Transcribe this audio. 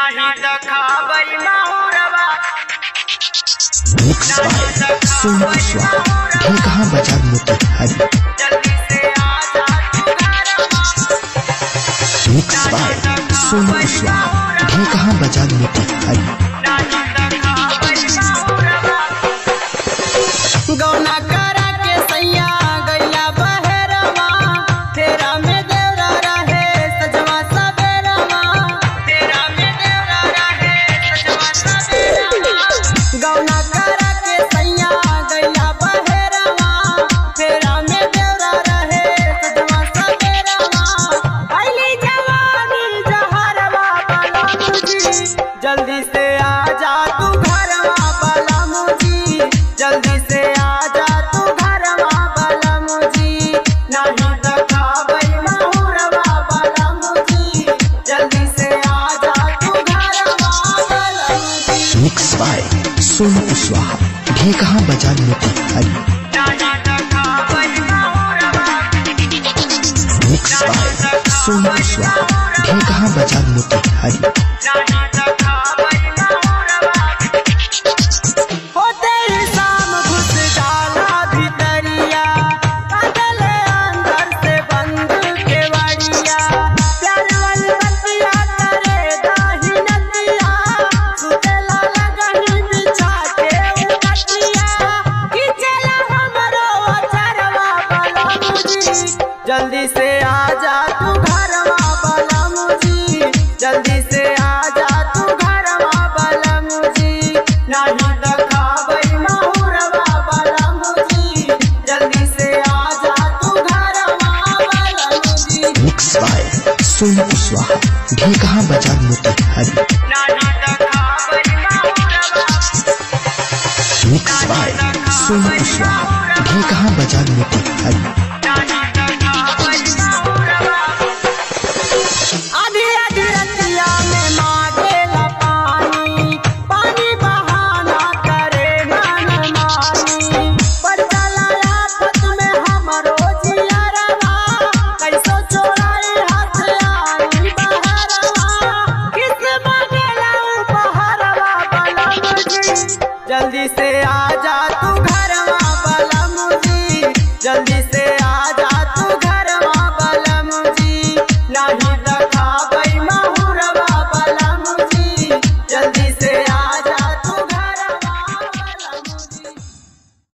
नाही त खाबै माहुरवा मिक्स बाय सोनू स्वाहा ढेकहा बाजार मोतिहारी जल्दी से आजा तू घरवा मिक्स बाय सोनू स्वाहा ढेकहा बाजार मोतिहारी नाही त खाबै माहुरवा गौना करा के सैया गैला बहरवा तेरा में देवरा रहे सजवा सबेरवा तेरा में देवरा रहे सजवा सबेरवा गौना करा के सैया गैला बहरवा तेरा में देवरा रहे सजवा सबेरवा अली जवानी जहरवा बाला मुझी जल्दी से आजा तू घरवा बाला मुझी जल्दी से आजा तू घरवा बाला मुझी नहीं त खाबै माहुरवा बाला मुझी जल्दी से आजा तू घरवा बाला मुझी मिक्स बाय सोनू स्वाहा ढेकहा बाजार मोतिहारी नहीं त खाबै माहुरवा मिक्स बाय सोनू स्वाहा ढेकहा बाजार मोतिहारी नहीं त खाबै माहुरवा होते ही शाम घुस जाला भितरिया बदले अंदर से बंद केवड़िया प्यार वाली बतिया करे दाही नदिया सुतेला लगनी बिछा के उकटिया खिचला हमरो अचरवा बला मुझी जल्दी से आजा तू घरवा बला मुझी जल्दी से आजा तू घरवा बला मुझी नहीं त खाबै माहुरवा बला मुझी जल्दी से आजा तू घरवा बला मुझी मिक्स बाय सोनू स्वाहा ढेकहा बाजार मोतिहारी नहीं त खाबै माहुरवा मिक्स बाय सोनू स्वाहा ढेकहा बाजार मोतिहारी नहीं त खाबै माहुरवा आधी आधी रतिया में मांगेला पानी पानी बहाना करे मन मानी पर चला आफत में हमरो जियरवा कैसो चोराई हाथ आई बहरवा किस मांगेला उपहरवा बला मुझी जल्दी से आजा तू घरवा बला मुझी जल्दी से